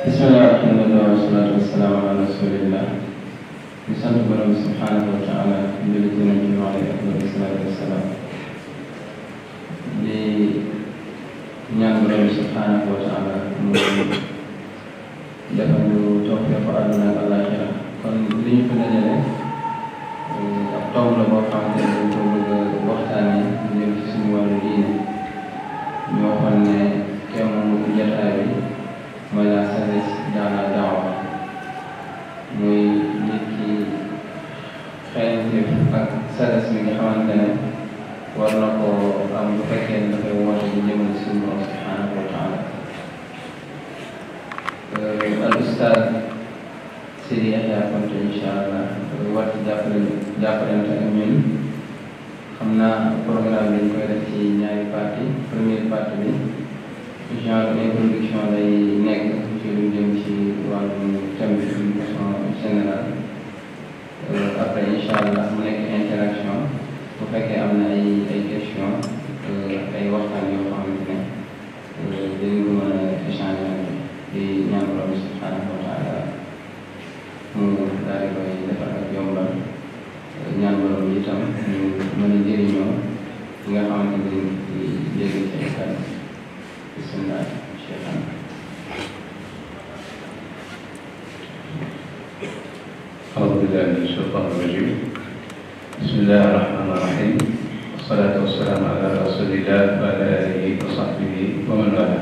bismillah alhamdulillah wasalaatu wasalaamu ala rasulillah di sant borom subhanahu wa taala njëli ci nañ ci alayhi afdalu salaatu wasalaam di ñaan borom subhanahu wa taala mu defal ñu tawfiq ko àdduna ak àllaaxira kon li ñu fi dajale ab tomb la boo xamante ne dañ ko bëgg a waxtaane jëm ci suñu wàllu diine ñu waxoon ne thème jataay bi mooy la sagesse dans la daawa muy nit ki xeeñteef ak sagesse mi nga xamante ne war na ko am bu fekkee ne dafay woote di jëmale suñu borom subhanahu wa taala al ustaad Sidi Yaxya Konte incha allah war ci jàppale jàppalante ak ñun xam naa programme bi ñu koy def ci ñaari partie première partie bi genre introduction lay nekk ci lu jëm ci wàllum thème bi d'une façon générale après incha allah mu nekk interaction bu fekkee am na ay ay question ay waxtaan yoo xamante ne dañu ko mën a échanger di ñaan borom subhanahu wa taala mu daal di koy defar ak yombal ñaan borom itam ñu mën a jëriñoo li nga xamante ne dañ ci jéggi ci ay kàddu bismillah cheikhana أعوذ بالله من الشيطان الرجيم بسم الله الرحمن الرحيم والصلاة والسلام على رسول الله وعلى آله وصحبه ومن والاه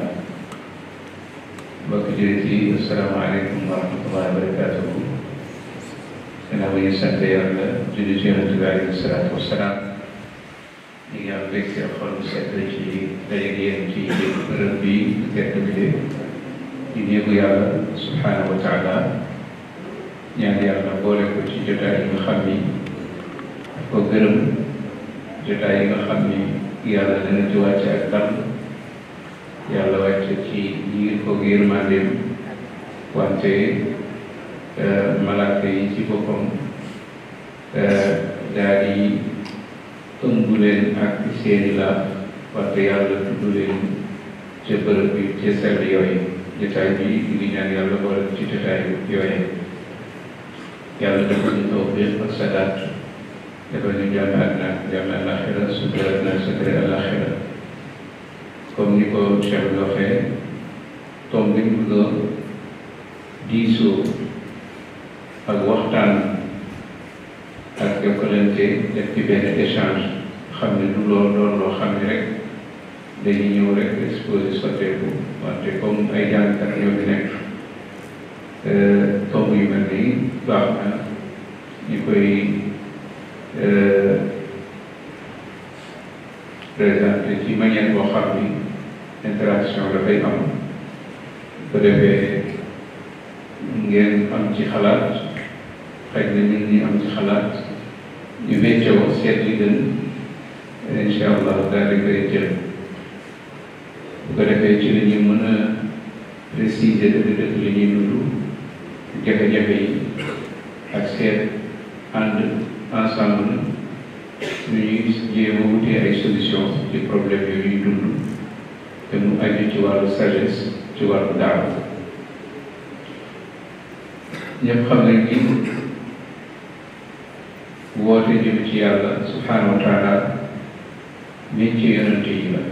mbokk jullit yi asalaamaaleykum wa rahmatullahi wa barakatuhu gannaaw ba ñu sant yàlla julli ci yonent bi alayhi salaatu wasalaam ñu ngi am mbégte xol bu sedd ci daje yéen ci bërëb bi tedd bi de di néegu yàlla subhanahu wa taala ñaan yàlla boole ko ci jotaay yi nga xam ni daf ko gërëm jotaay yi nga xam ni yàlla dana ci wàcce ak dal yàlla wàcce ci yiir ko yërmandeem wante malaaka yi ci boppam daal di ëmb leen ak seeni laaf wante yàlla tudd leen ca bërëb bi ca sell yooyu jotaay bi ñu ngi ñaan yàlla boole ci jotaay yooyu yàlla dafa ñu tawfiq ak sadaat dafa ñu jàmm àddina jàmm àlaxira sutura àddina sutura àlaxira comme ni ko Cheikh bi waxee tomb bi ñu bëgg a diisoo ak waxtaan ak jokkalante def ci benn échange xam ne du lool doon loo xam ne rek dañuy ñëw rek exposé sotteeku wante comme ay jàngkat ñoo fi nekk tomb yu mel nii baax na ñu koy présenté ci manière boo xam ni interaction dafay am bu defee ngeen am ci xalaat xëy na ñun ñi am ci xalaat ñu weccoo seet li gën incha allah daal di koy jël bu ko defee ci la ñu mën a préciser dëgg-dëgg li ñuy dund jafe-jafe yi ak seet ànd ensemble ñu ñuy jéem a wutee ay solution ci problème yooyu ñuy dund te mu aju ci wàllu sagesse ci wàllu daaw ñëpp xam nañ ni woote jëm ci yàlla subhanahu wa taala métier yonante yi la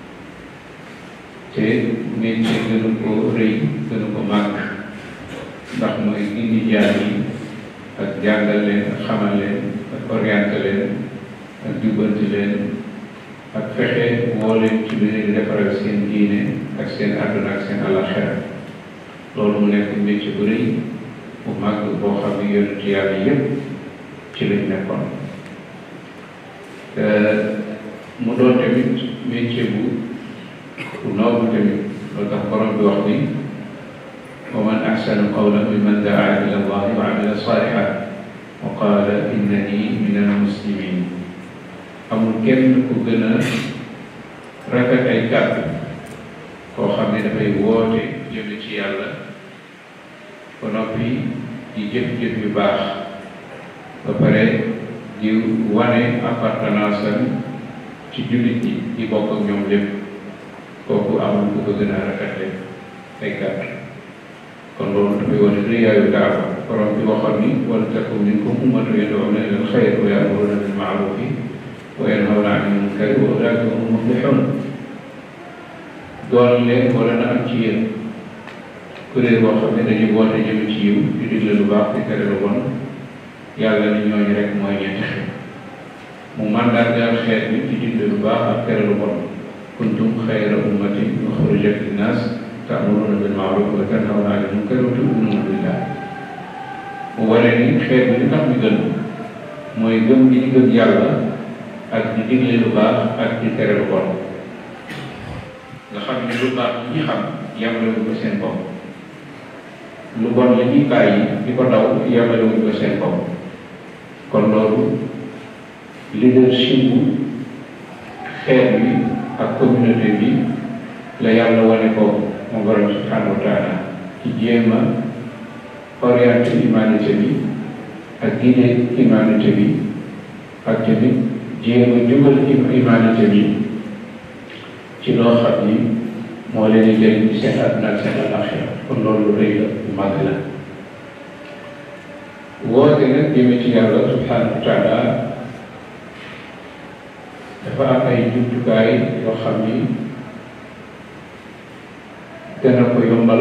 te métier gënu ko rëy gënu ko màgg ndax mooy indi jaar yi ak jàngal leen ak xamal leen ak orienté leen ak jubbanti leen ak fexe woo leen ci lu leen defaral seen diine ak seen àdduna ak seen àllaxira loolu mu nekk métier bu rëy bu màgg boo xam ne yonent yàlla yépp ci lañ nekkoon mu doon tamit métier bu bu noobu tamit loolu tax borom bi wax ni wa man axsanu qawlan mimman daa ila allahi wa amila salihan wa qala innani min almuslimin amul kenn ku gën a rafet ay kàddu koo xam ne dafay woote jëme ci yàlla ba noppi di jëf-jëf yu baax ba pare di wane appartenance am ci jullit ñi di bokk ak ñoom lépp kooku amul ku ko gën a rafetle ay kàddu kon loolu dafay wane rëyaayu daawa borom bi waxoon ni wala takun minkum ummatun yad'una ila al-khayri wa ya'muruna bil ma'rufi wa yanhawna 'anil munkari wa ulaa'ika humul muflihun doon leen wala na am ci yéen kuréel boo xam ne dañuy woote jëm ci yiw di digle lu baax di tere lu bon yàlla ni ñooñu rek mooy ñetti xeet mu mandargaal xeet bi ci digle lu baax ak tere lu bon kuntum xayra ummatin uxrijat linnaas ta'muruna bil ma'ruf wa tanhawna 'anil munkar wa tu'minuna billah mu wane ni xeet bi li tax ñu gën mooy gëm gi ñu gëm yàlla ak di digle lu baax ak di tere lu bon nga xam ne lu baax li ñu xam yamale wuñ ko seen bopp lu bon la ñuy bàyyi di ko daw yamale wuñ ko seen bopp kon loolu leadership bu xeet bi ak communauté bi la yàlla wane ko mu borom subhanahu wa taala ci jéem a orienté humanité bi ak guidé humanité bi ak tamit jéem a jubal humanité bi ci loo xam ni moo leen di jëriñ ci seen àdduna ak seen alaxira kon loolu lu rëy la lu màgg la woote nag jëme ci yàlla subhanahu wa taala dafa am ay jumtukaay yoo xam ni dana ko yombal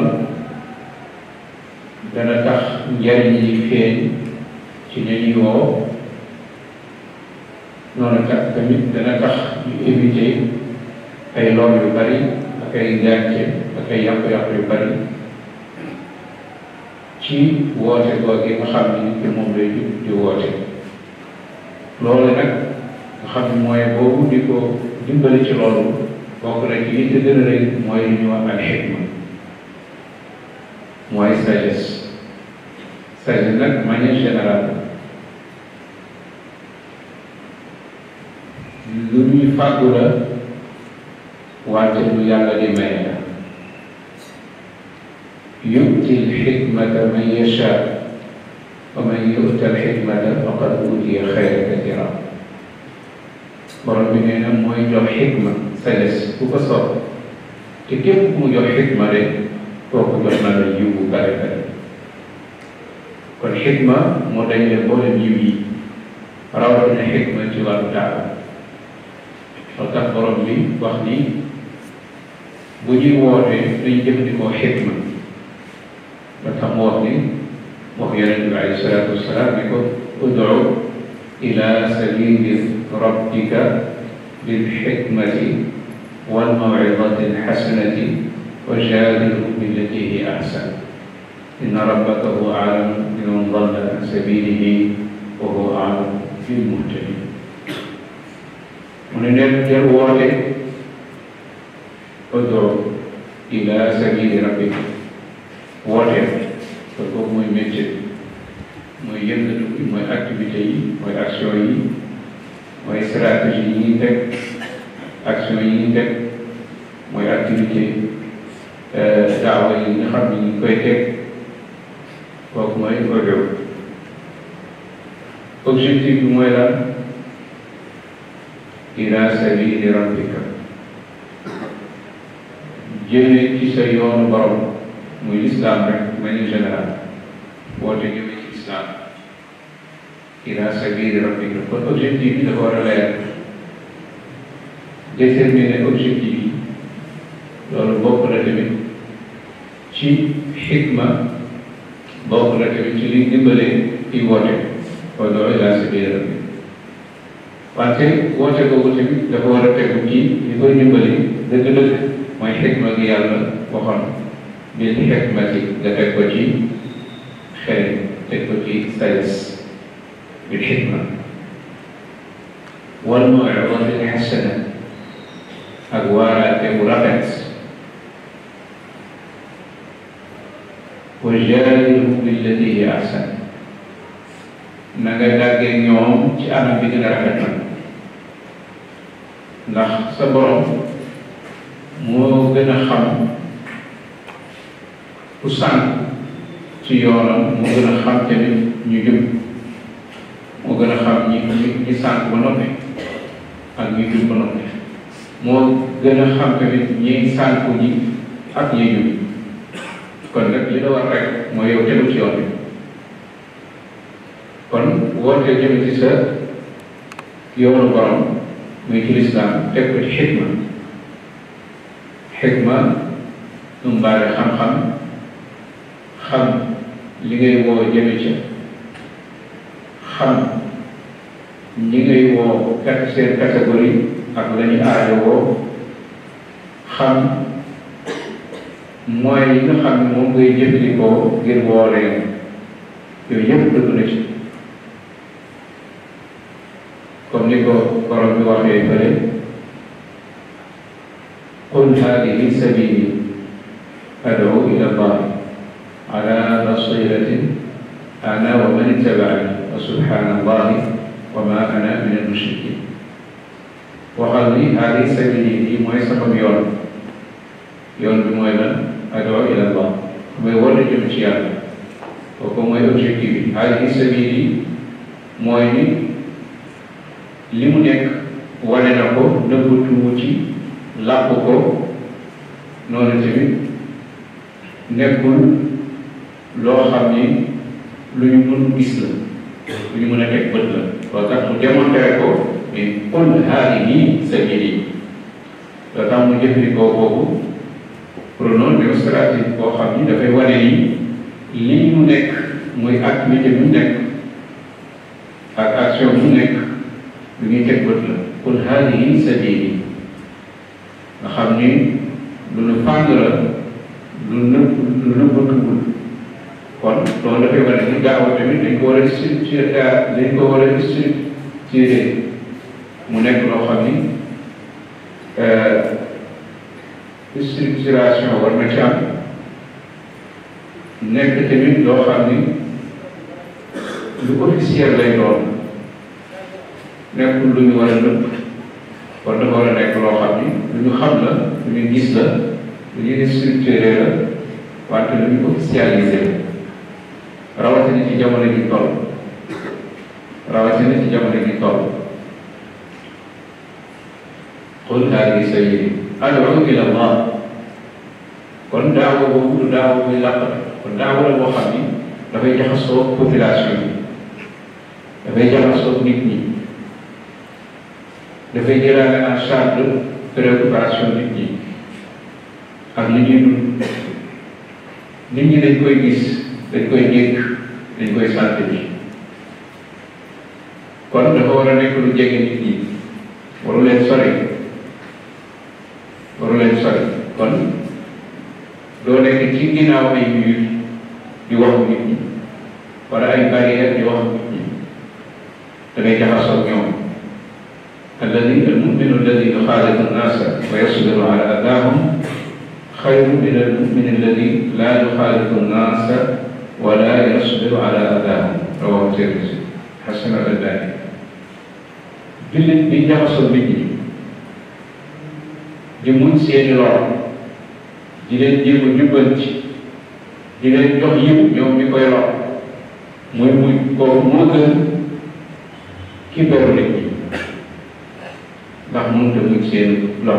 dana tax njariñ yi feeñ ci ña ñuy woo noonu tax tamit dana tax ñu éviter ay lor yu bari ak ay gàncax ak ay yàqu-yàqu yu bari ci woote googu nga xam ni nit ki moom lay jub di woote loolu nag nga xam ni mooy boobu di ko dimbali ci loolu bokk na ci li ci gën a rëy mooy li ñuy wax al xikma mooy sagesse sagesse nag manière générale lu ñuy fàggu la wante lu yàlla di maye la yu'ti l-xikmata man yashaa wa man yu'ta l-xikmata faqad uutiya xayran kasiira borom bi nee na mooy jox xikma sagesse ku ko soob te képp ku mu jox xikma rek kooku jox na la yiw bu bare bare kon xikma moo dañ leen boolem yiw yi rawatina xikma ci wàllu daawa moo tax borom bi wax ni bu ñuy wootee dañu jëfandikoo xikma ba tax mu wax ni wax yonente bi alayhi salaatu wasalaam ni ko ud'u ila sabili rabbika bil xikmati wal maw'izati al xasanati wa jaadilhum billati hiya ahsan inna rabbaka huwa a'lamu biman dalla an sabilihi wa huwa a'lamu bil muhtadin mu ne leen del woote ud'u ila sabili rabbika woote kon kooku mooy métier mooy yëngatu bi mooy activité yi mooy action yi mooy stratégie yi ñuy teg action yi ñuy teg mooy activité daawa yi nga xam ne ñu ngi koy teg kooku mooy audio objectif bi mooy lan ila sabili rabbika jëme ci sa yoonu borom muy l'islam rek manière générale woote jëme ci islam ila sabili rabbika kon objectif bi dafa war a leer déterminer objectif yi loolu bokk na tamit ci xikma bokk na tamit ci liy dimbalee ci woote ud'u ila sabili rabbika wante woote boobu tamit dafa war a tegu ci li koy dimbali dëgg-dëgg mooy xikma gi yàlla waxoon bil xikmati nga teg ko ci xel teg ko ci sagesse bil xikma wal maw'izati al xasana ak waaraate bu rafet wa jaadilhum billati hiya ahsan na nga dàggee ñoom ci anam bi gën a rafet nag ndax sa borom moo gën a xam ku sànq ci yoonam moo gën a xam tamit ñu jub moo gën a xam ñi ñi ñi sànq ba noppi ak ñi jub ba noppi moo gën a xam tamit ñi sànq ñi ak ñi jub kon nag li la war rek mooy yow tegu ci yoon bi kon woote jëm ci sa yoonu borom muy ci lislaam teg ko ci xikma xikma ëmbaale xam-xam xam li ngay woo jëme ca xam ñi ngay woo kat seen catégorie ak la ñu aajo woo xam mooy yi nga xam ne moom ngay jëfandikoo ngir woo leen yooyu yëpp dëgg na ci comme ni ko borom bi waxee fële qul hadihi sabili ad'u ila allah ala basiratin ana wa man ittaba'ani wa subhanallahi wa ma ana min al-mushrikin waxal ni hadihi sabili yi mooy sama yoon yoon bi mooy lan ad'u ila allah mooy woote jëm ci yàlla kooku mooy objectif bi hadihi sabili mooy ni li mu nekk wane na ko nëbbatuwu ci làpp ko noonu tamit nekkul loo xam ni lu ñu mën gis la lu ñu mën a teg bët la loolu tax mu démontré ko ni qul haadihi sabili loolu tax mu jëfandikoo boobu pronom démonstratif boo xam ni dafay wane ni li mu nekk muy activité bi mu nekk ak action bu nekk lu ñuy teg bët la qul haadihi sabili nga xam ni lu nu fàng la lu nëbb lu nëbbatuwul kon loolu dafay wane ni gaaw tamit dañ ko war a structuré dañ ko war a structuré mu nekk loo xam ni structuration war na ci am nekk tamit loo xam ni lu officiel lay doon nekkul lu ñu war a nëbb kon dafa war a nekk loo xam ni lu ñu xam la lu ñu gis la lu ñuy structuré la wante lu ñu officialisé la rawatina ci jamono ji toll rawatina ci jamono ji toll qul haadihi sabili ad'u ila allah kon daawa boobu du daawa buy làqat kon daawa la boo xam ni dafay jaxasoo population bi dafay jaxasoo nit ñi dafay jëlaale en charge préoccupation nit ñi ak li ñuy dund nit ñi dañ koy gis dañ koy dégg dañ koy sant bi kon dafa war a nekk lu jege nit ñi waru leen sori waru leen sori kon doo nekk ci ginnaaw ay mur di wax nit ñi wala ay barrière di wax nit ñi da ngay jaxasoo ñoom alladi almuminu alladi yuxaalitu nnaasa wa yasbiru ala adaahum xayru min almumin alladi laa yuxaalitu nnaasa wala yasbiru ala adaahum rawahu Tirmisi xasan al Albani jullit bi jaxasoo nit ñi di muñ seeni lor di leen jéem a jubbanti di leen jox yiw ñoom ñi koy lor muy muy kooku moo gën ki beru nit ñi ndax mënut a muñ seen lor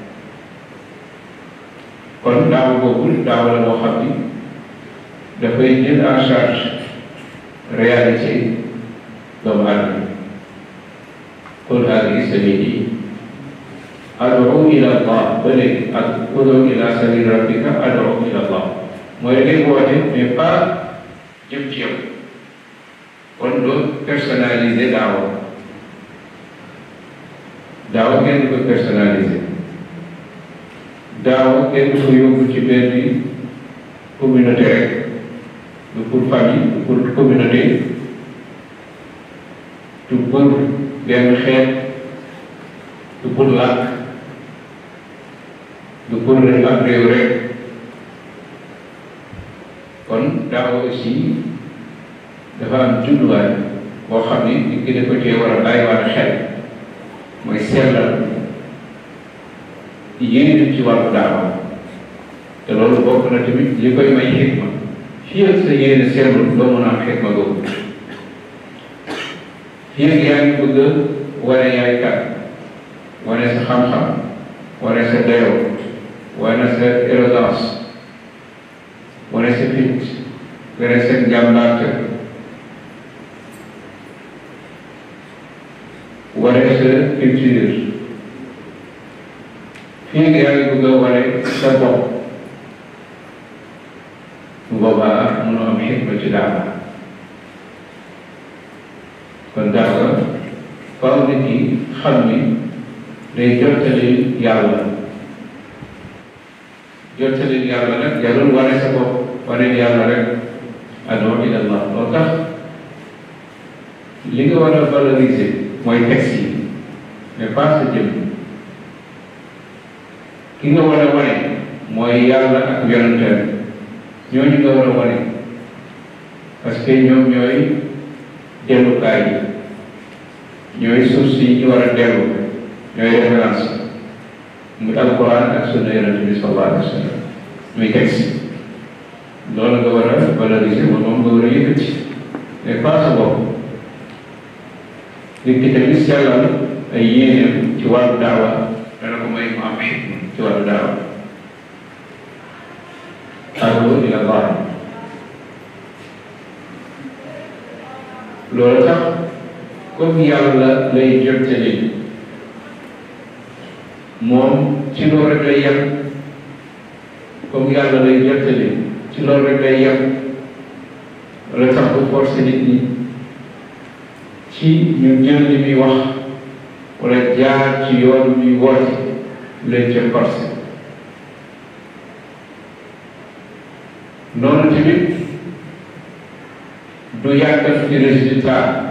kon daaw boobu daaw la boo xam ni dafay jël en charge réalité doomu aadama qul haadihi sabili ad'u ila allah ba léegi ak ud'u ila sabili rabbika ad'u ila allah mooy da ngay woote mais pas jëm ci yow kon doo personnaliser daawa daawa kenn du ko personnaliser daawa kenn du ko yóbbu ci benn communauté rek du pour famille du pour communauté du pour benn xeet du pour làkk du pour ab réew rek kon daawa aussi dafa am jubluwaay boo xam ni nit ki dafa cee war a bàyyiwaat xel mooy sellal yéene ci wàllu daawa te loolu bokk na tamit li koy may xikma fii ak sa yéene sellul doo mën a am xikma googu fii ak yaa ngi bëgg a wane yaay kat wane sa xam-xam wane sa dayoo wane sa élégance wane sa fit wane sa njàmbaarte wane sa culture fii nga yaa ngi bëgg a wane sa bopp bu boobaa mënoo am xikma ci daawa kon daawa faaw nit ñi xam ni day jottali yàlla jottali yàlla nag jarul wane sa bopp wane yàlla rek adoo ila allah loolu tax li nga war a valoriser mooy texte yi mais pas sa jëm ki nga war a wane mooy yàlla ak yonenteem ñooñu nga war a wane parce que ñoom ñooy dellukaay yi ñooy suuf si ñu war a dellu ñooy référence mu alquran ak sunna yonente bi sallallahu alayhi wa sallam muy texte loolu nga war a valoriser moom moom nga war a yëkkati mais pas sa bopp nit ki tamit sellal ay yéeneem ci wàllu daawa dana ko may mu am xikma ci wàllu daawa adu ila allah loolu tax comme yàlla lay jottali moom ci loolu rek lay yem comme yàlla lay jottali ci loolu rek lay yem wala tax bu forcé nit ñi ci ñu jël li muy wax wala jaar ci yoon muy woote leen ca forcé noonu tamit du yàggal ci résultat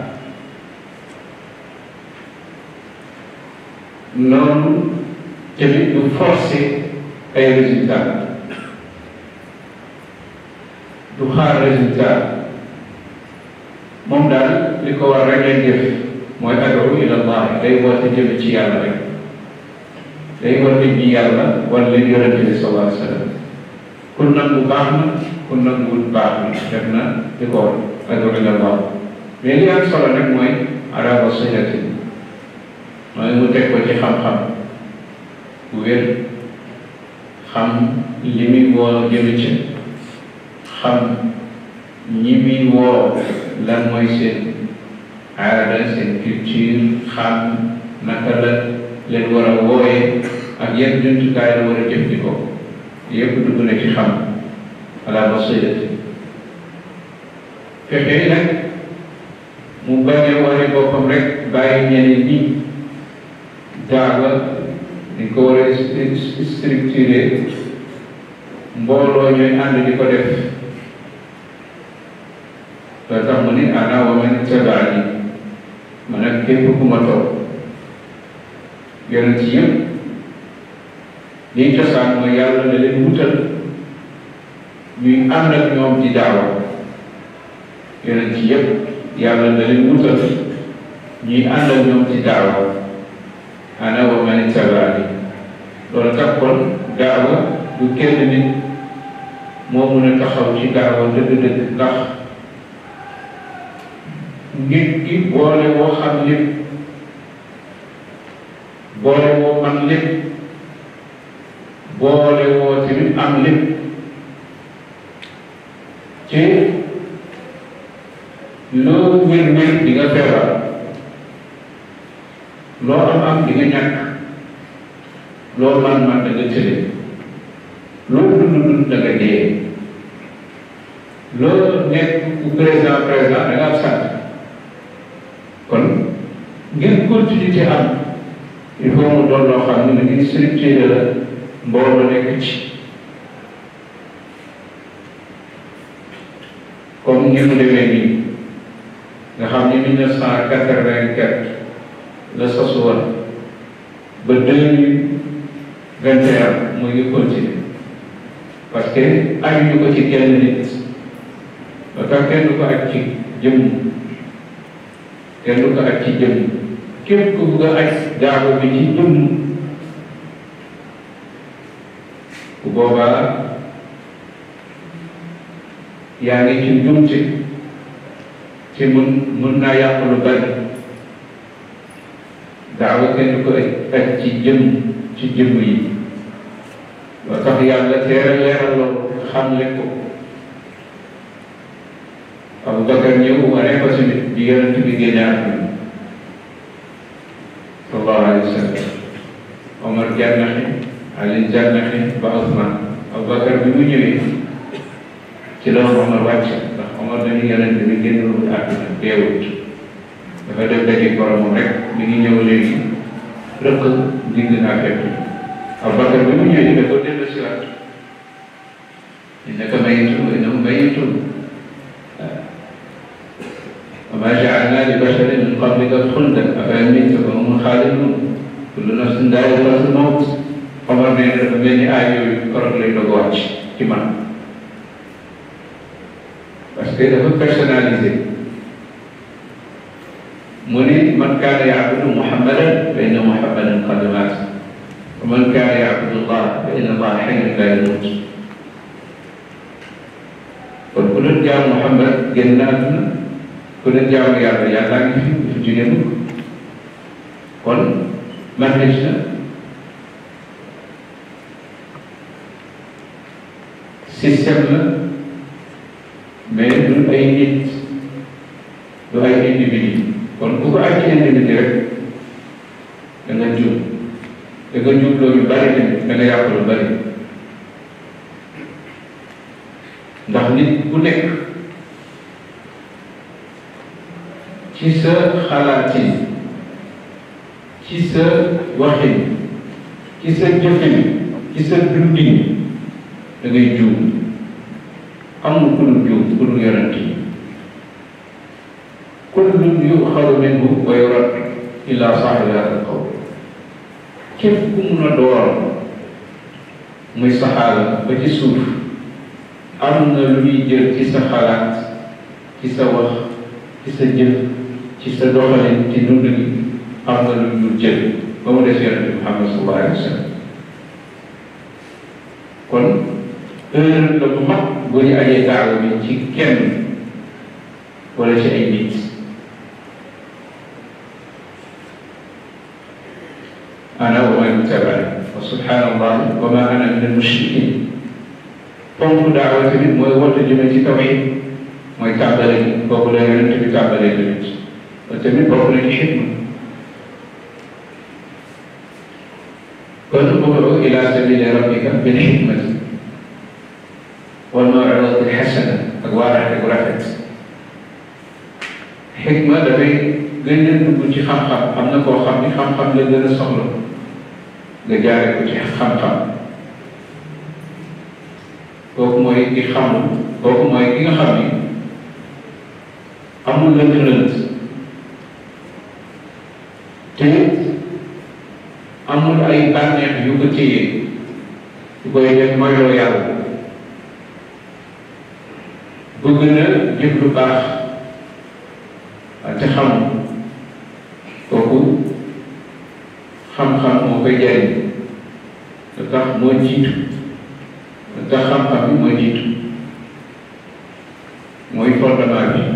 noonu tamit du forcé ay résultat du xaar résultat moom daal li ko war rek lay def mooy adu ila allah day woote jëme ci yàlla rek day war nit ñi yàlla war leen yonente bi sallallahu alayhi wa sallam ku nangu baax na ku nanguwul baax na def na li ko war adu ila allah mais li am solo nag mooy ala basiratin mooy mu teg ko ci xam-xam bu wér xam li muy woo jëme ci xam ñi muy woo lan mooy seen aada seen culture xam naka la leen war a wooyee ak yan jumtukaay la war a jëfandikoo yëpp dugg na ci xam ala basirati fexe nag mu bañ a wane boppam rek bàyyi ñeneen ñi daawa ni ko war a structuré mbooloo ñooy ànd di ko def loolu tax mu ni ana wa man tabaani man ak képp ku ma toog yonent yëpp liy cosaan mooy yàlla da leen wutal ñuy ànd ak ñoom di daawa yonent yëpp yàlla da leen wutal ñuy ànd ak ñoom di daawa ana wa man tabaani loolu tax kon daawa du kenn nit moo mun a taxaw ci daawa dëgg-dëgg ndax nit ki boole woo xam lépp boole woo man lépp boole woo tamit am lépp ci loo wér-wér di nga feebar loo am am di nga ñàkk loo man man da nga tële loo dund dund da nga dee loo nekk ku président président da nga am sant kon ngir continuité am il faut mu doon loo xam ne ngir structuré la mbooloo nekk ci comme ni mu demee nii nga xam ni mille neuf cent quatre-vingt-quatre la sosu woon ba deux mille vingt et un mu ngi continuer parce que ajuñu ko ci kenn nit ba tax kenn du ko aj ci jëmm kenn du ko aj ci jëmm képp ku bugg a aj daago bi ci jëmm bu boobaa yaa ngi ci njumte ci mun mun naa yàq lu bari daawa kenn ko aj ci jëmm ci jëmm yi loo tax yàlla teera leeral loolu xam le ko Abubakar ñëw wane ko tamit bi yonent bi génne àdduna sallallahu alayhi wa sallam Omar jànnaxe Ali jànnaxe ba Ousmane Abubakar bi mu ñëwee ci la Omar wàcc ndax Omar dañu yonent bi génnul àdduna deewut dafa def daje boromam rek mi ngi ñëw léegi rëkk digg naa fekk Abubakar bi mu ñëwee dafa dellu si waat innaka mayitun wa innahum mayitun wa ma ja'alna li basharin min qablika xuldan afa in mitta fa hum xaalidun kullu nafsin daa'iqatul mawt Omar nee na dafa mel ni aay yooyu korog lay doog a wàcc ci man parce que dafa personnalisé mu ne man kaana ya'budu muhammadan fa inna muhammadan qad maat wa man kaana ya'budu allah fa inna allah hayyun la yamut kon ku doon jaamu muhammad génn na àdduna ku doon jaamu yàlla yàlla ngi fi fi jóge mukk kon manhaj na système la mais du ay nit du ay individu kon ku ko aj ci individu rek da nga jub da nga jub loolu bari tamit da nga yàq lu bari ndax nit ku nekk ci sa xalaatin ci sa waxin ci sa jëfin ci sa dundin da ngay juum amul ku dul juum ku dul yonent yi kullun yuxaru minhu wa yurad illa saaxibi hada alqawl képp ku mun a door muy saxaala ba ci suuf am na lu ñuy jël ci sa xalaat ci sa wax ci sa jëf ci sa doxalin ci dund gi am na lu ñu jël ba mu des yonent bi Muhammad sallallahu alayhi wa sallam kon erreur la bu mag bu ñu ajee daaw bi ci kenn wala ci ay nit ana wa man tabani wa subhanallah wa ma ana min almushrikin ponk daawa tamit mooy woote jëme ci tawhid mooy tàmbale gi boobu la yonent bi tàmbalee tamit loolu tamit bokk na ci xikma kon ud'u ila sabili rabbika bil hikmati wal maw'izati al hasana ak waaraate bu rafet xikma dafay gën a dugg ci xam-xam am na koo xam ni xam-xam la gën a soxla nga jaare ko ci xam-xam kooku mooy ki xamul kooku mooy ki nga xam ni amul lënt-lënt te amul ay bànneex yu ko téye yu koy def moyloo yàlla bëgg na jëf lu baax te xamul kooku xam-xam moo koy jariñ lu tax moo jiitu lu tax xam-xam bi moo jiitu mooy fondement bi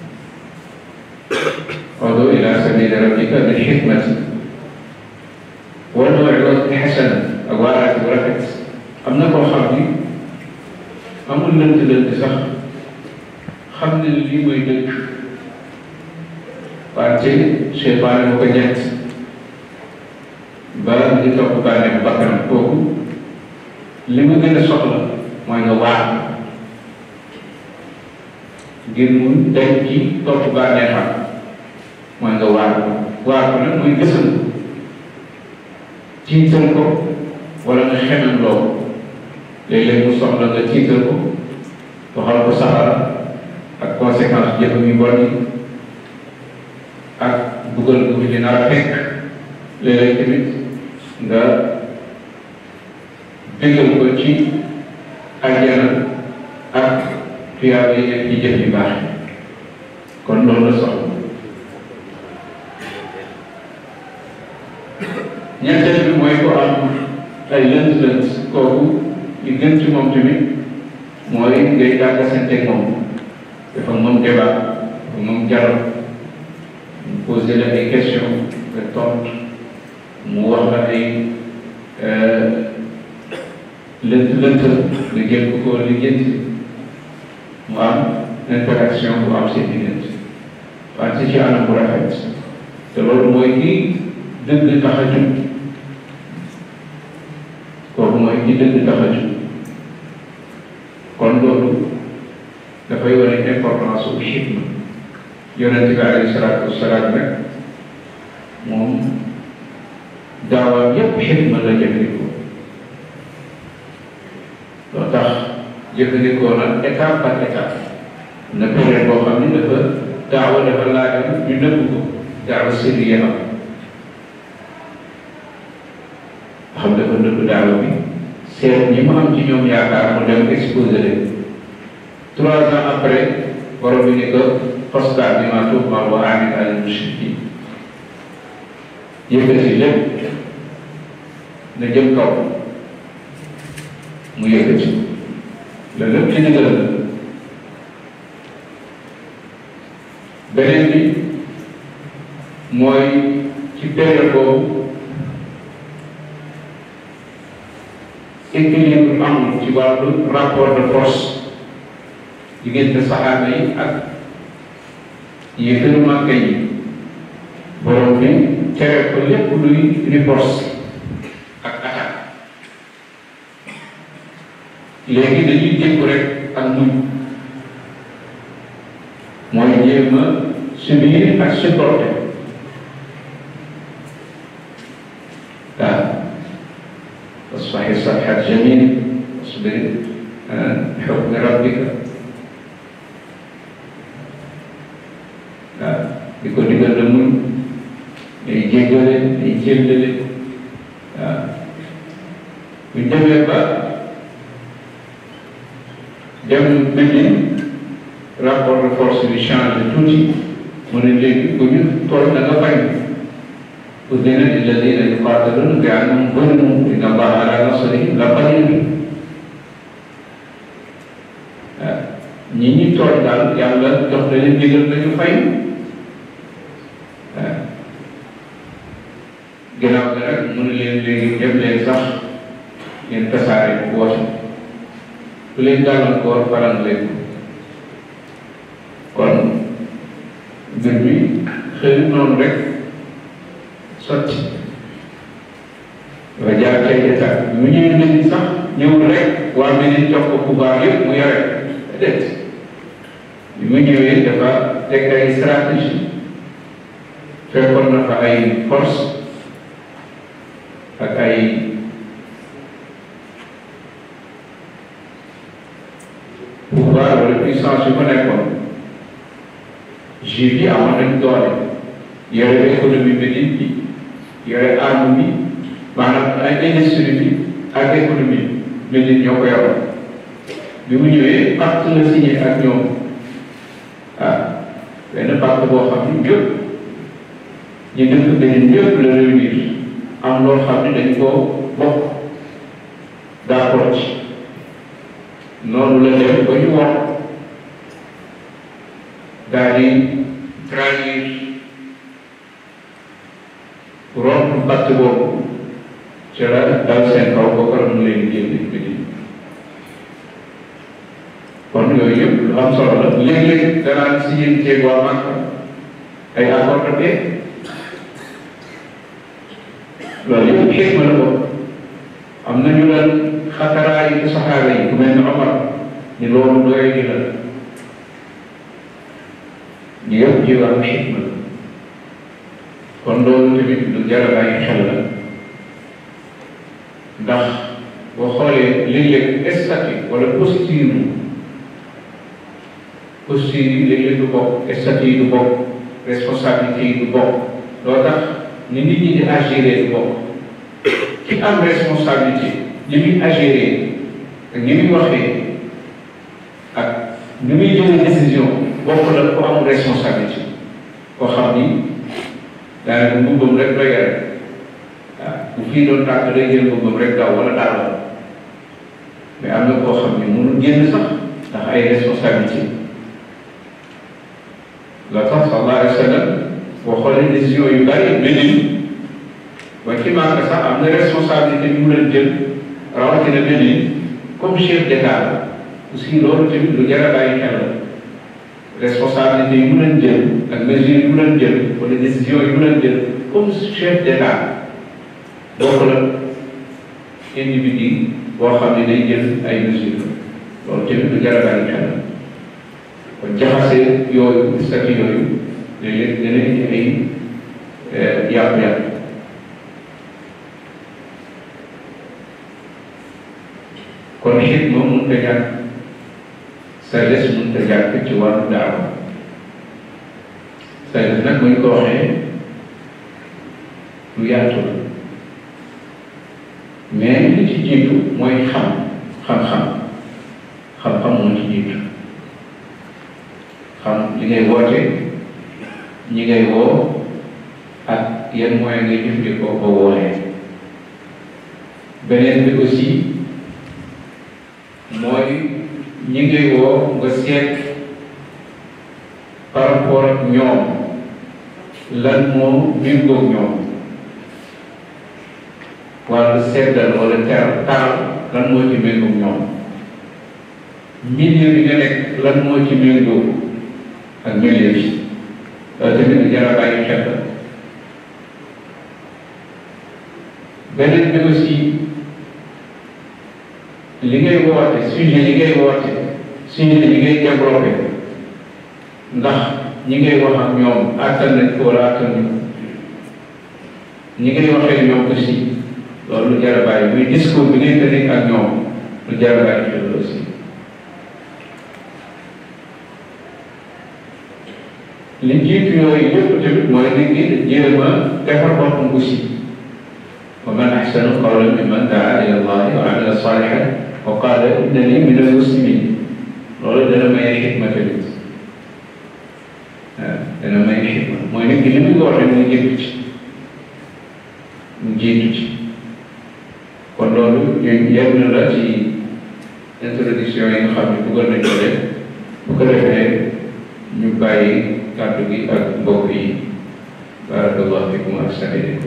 ud'u ila sabili rabbika bil hikmati wal maw'izati hasana ak waaraate bu rafet am na koo xam ni amul lënt-lënt sax xam ne lii mooy dëgg wante seytaane moo ko ñett ba di topp bànneex bakkanam kooku li mu gën a soxla mooy nga waar ngir mu dañ ci topp bànneexam mooy nga waar waar ko nag mooy gësam tiital ko wala nga xemem loo léeg-léeg mu soxla nga tiital ko waxal ko safara ak conséquence jëfam yu bon yi ak dugal ko fi dina la fekk léeg-léeg tamit nga déggal ko ci àjjana ak tuyaaba yi nekk ci jëf yu baax kon loolu la soxla ñetteel bi mooy ko am ay lënt-lënt kooku li gën ci moom tamit mooy ngay dàggasante moom dafa moom débat dafa moom dialogue mu posé la ay question nga tontu mu wax la ay lënt lënt nga jël ko ko lijjanti mu am interaction bu am seen diggante wante ci anam bu rafet te loolu mooy ki dëgg tax a jug kooku mooy ki dëgg tax a jug kon loolu dafay wane importance u xikma yonent bi alayhi salaatu wasalaam rek moom daawaam yépp xikma la jëfandikoo loo tax jëfandikoo na étape par étape na période boo xam ni dafa daawa dafa laajoon ñu nëbb ko daawa sirriya am xam dafa nëbb daawa bi seet ñi mu am ci ñoom yaakaar mu dem exposé leen trois ans après borom bi ni ko fasda bimaa tu'mar wa a'rid anil mushrikiin yëkkati lépp na jëm kaw mu yëkkati la lépp ci ndigal la beneen bi mooy ci période boobu équilibre am ci wàllu rapport de force diggante saxaaba yi ak yéefaru Màkka yi borom bi tere ko lépp luy riposte ak attaque léegi dañuy jékku rek ak muñ mooy jéem a subir ak supporter waaw wasfahi safhat jamil wasbir xukmi rabbika waaw di ko digal la muñ day jéggale day jéllale waaw bu demee ba dem Médine rapport de force bi changé tuuti mu ne léegi ku ñu toll na nga bañ udina lilladina yuqataluna bi annahum zulimu inna allaha ala nasrihim la qadir waaw ñi ñi toll daal yàlla jox na leen digal nañu fay waaw ginnaaw bi nag mu ne leen léegi dem leen sax ngeen tasaare woote ku leen gàllankoor faral leen kon mbir mi xëy noonu rek sotti dafa jaar cay état bi mu ñëwee Médine sax ñëwul rek waa Médine jox ko pouvoir yëpp mu yore déet bi mu ñëwee dafa teg ay stratégie fekkoon na fa ay force ak ay pouvoir wala puissance yu fa nekkoon juif yi amoon nañ doole yore économie Médine bi yore arme bi maanaam ay industrie bi ak économie Médine ñoo ko yoroon bi mu ñëwee pacte la signé ak ñoom ah benn pacte boo xam ni ñëpp ñu dëkk Médine ñëpp la réunir am loo xam ne dañ koo bokk d'accord ci noonu la def ba ñu wax daal di trahir rompre pacte boobu ci la dal seen kaw ba pare mu leen génne Médine kon yooyu yëpp lu am solo la léeg-léeg danaan si yéen ceeb waa Màkka ay accord de paix loolu yëpp xikma la ko am na ñu daan xataraayu saxaaba yi ku mel ni Omar ni loolu doy di la ñu yëpp ci wàllu xikma la kon loolu tamit lu jar a bàyyi xel la ndax boo xoolee léeg-léeg statut wala posture posture yi léeg-léeg du bokk statut yi du bokk responsabilité yi du bokk loo tax ni nit ñi di agir du bokk ki am responsabilité ni muy agir ak ni muy waxee ak ni muy jëlee décision bokk la ko am responsabilité koo xam ni daanaka mbubbam rek doy rek waaw bu fii doon tàkk day jël mbubbam rek daw wala daal mais am na koo xam ne mënul génn sax ndax ay responsabilité la tax sallallahu alayhi wa sallam boo xoolee décision yu bari Médine ba ci Màkka sax am na responsabilité bi mu leen jël rawatina Médine comme chef d'état aussi loolu tamit lu jar a bàyyi xel la responsabilité yi mu leen jël ak mesure yi mu leen jël wala décision yi mu leen jël comme chef d'état bokk la individu boo xam ne day jël ay mesures loolu tamit lu jar a bàyyi xel kon jaxase yooyu statut yooyu léeg-léeg dana indi ay yàqu-yàqu kon xit moom mënut a ñàkk sagesse mënut a ñàkk ci wàllu daawa sagesse nag bu ñu ko waxee lu yaatu la mais li ci jiitu mooy xam xam-xam xam-xam moo ci jiitu xam li ngay woote ñi ngay woo ak yan moyen ngay jëfandikoo ba woolee beneen bi aussi mooy ñi ngay woo nga seet par rapport ak ñoom lan moo méngoog ñoom wala seddal wala teral taral lan moo ci méngoog ñoom milieu bi nga nekk lan moo ci méngoog ak milieu bi loolu tamit jar a bàyyi xel la beneen bi aussi li ngay woote sujet li ngay woote sujet li ngay développé ndax ñi ngay wax ak ñoom attan nañ ko wala attan nañ ko ñi ngay waxee ñoom aussi loolu lu jar a bàyyi muy discours bi ngay tënk ak ñoom lu jar a bàyyi xel aussi li jiitu yooyu yëpp tamit mooy nit ki jéem a defar boppam aussi wa man ahsanu qawlan mimman daa ila allahi wa amila salihan wa qaala innani min al-muslimin loolu dana may xikma tamit waaw dana may xikma mooy nit ki li mu ko waxee mu jiitu ci mu jiitu ci kon loolu ñun yenn la ci introduction yi nga xam ne bëggoon nañ ko def bu ko defee ñu bàyyi kàddu gi ak mbokk yi barakallahu fikum wa ahsana ilaykum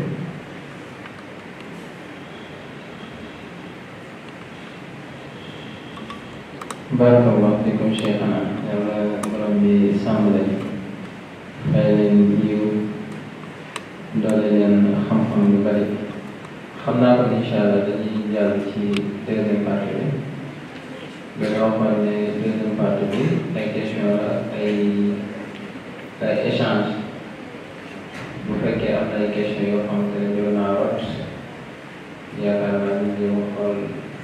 barakallahu fikum cheikhana yàlla borom bi sàmm leen fay leen yiw doole leen xam-xam yu bari xam naa ko incha allah dañuy jàll ci deuxième partie bi dañoo waxoon ne deuxième partie bi ay question la ay ay échange bu fekkee am na ay question yoo xamante ne ñëw naa rot yaakaar naa ñu jéem a xool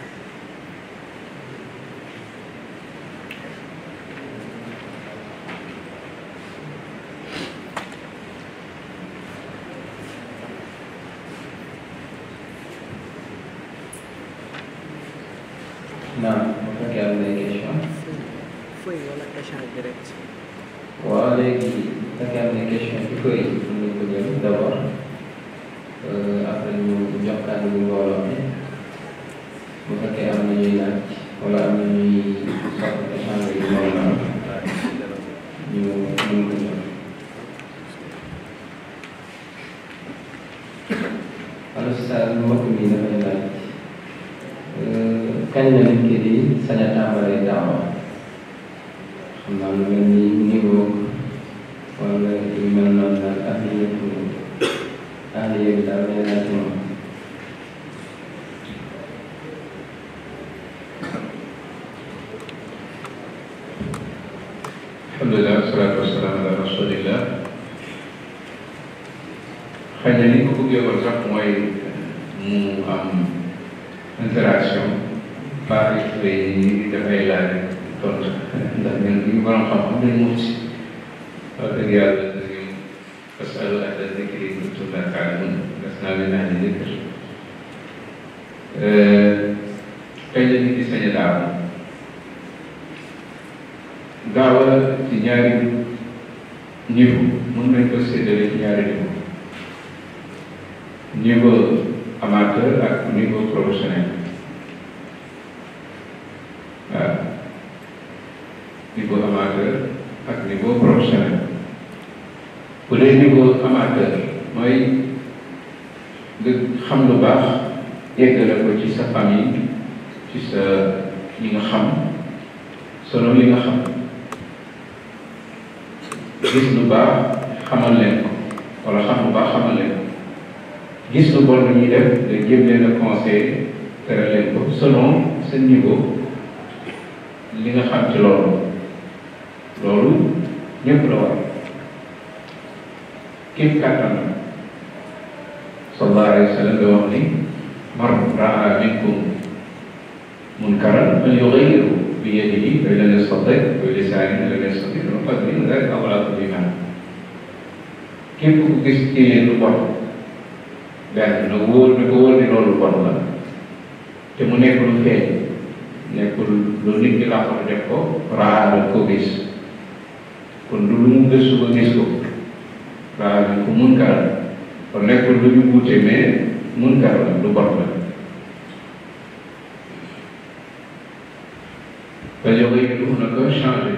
naam bu fekkee am na ay question feuille wala échange direct. waaw léegi bu fekkee am na question ci feuille mën nañu ko jël d' abord après ñu jox kàddu gi mbooloo mi bu fekkee am na ñuy laaj wala am na ñuy soxla échange yu mbooloo ñu mën ko jël. alors sa mbokk mi dafay laaj kañ la nit ki di sañ a tàmbalee daawa xam naa lu mel ni niveau wala yu mel noonu daal ak yëpp ak yëpp daal lay laaj moom. alhamdulilah wasalaatu wasalaam ala rasulillah xëy na ni ko bëggee woon sax mooy mu am interaction pas ay dafay laaj tontu ndax ñun ñu borom xam-xam dañ mu ci wax dëgg yàlla dañu fasalu ahla dikri in kuntum laa taalamuun lasnaa min ahli dikr kañ la nit di sañ a daaw daawa ci ñaari niveau mën nañ ko séddale ci ñaari niveau niveau amateur ak niveau professionnel waaw niveau amateur ak niveau professionnel bu dee niveau amateur mooy nga xam lu baax yeggale ko ci sa famille ci sa ñi nga xam selon li nga xam gis lu baax xamal leen ko wala xam lu baax xamal leen ko gis lu bon lu ñuy def nga jéem leen a conseil tere leen ko selon seen niveau li nga xam ci loolu loolu ñëpp la war képp kàttan la sallallahu alayhi wa sallam da wax ni man raa minkum munkaran falyughayyirhu bi yadihi fa in lam yastati' bi lisaanihi fa in lam yastati' bi qalbihi dhalika ad'afu l-iimaan képp ku gis ci yéen lu bon benn na wóor na ko wóor ni loolu bon la te mu nekk lu feeñ nekkul lu nit ñi laa ko def ko raa la ko gis kon du lu mu gëstu ba gis ko raa la ko munkar kon nekkul lu ñu wuute mais munkar la lu bon la ba yow yi du na ko changé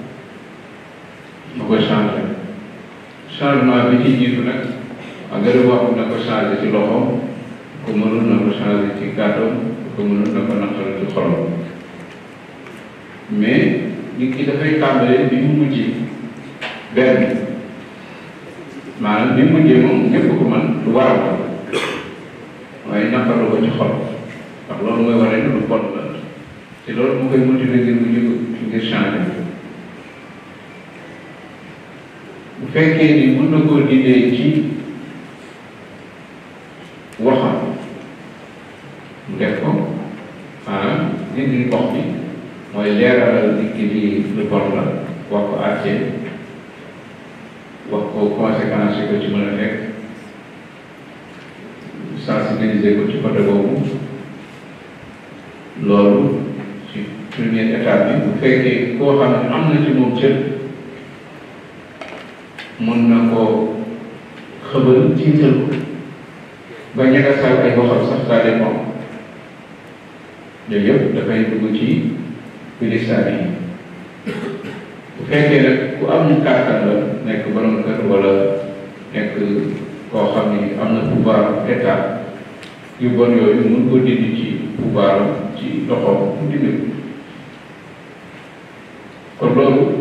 na ko changé changement bi ci jiitu nag engrais wax na ko changé ci loxo ko mënul na ko changé ci kàddoom ko mënul na ko naqal ci xolam mais nit ki dafay tàmbalee bi mu mujj benn maanaam bi mu mujjee moom ñëpp ko mën lu war a ko waaye naqalu ko ci xol ndax loolu mooy waree ne lu bon la te loolu moo koy motiver ngir mu jóg ngir changer bu fekkee ni mën na koo dindee ci waxam mu def ko maanaam dindi wax bi mooy leeralal nit ki di lu bon la wax ko àtte wax ko conséquence yi ko ci mën a fekk sensibiliser ko ci côté boobu loolu ci première étape bi bu fekkee koo xam ne am na ci moom cër mën na koo xëbal tiital ko ba ñaga sal ay waxam sax ça dépend yooyu yëpp dafay dugg ci bilisaan yi bu fekkee nag ku am kàttan la nekk borom kër wala nekk koo xam ni am na pouvoir état yu bon yooyu mun ko dindi ci pouvoir ci loxoom mu dindi ko kon loolu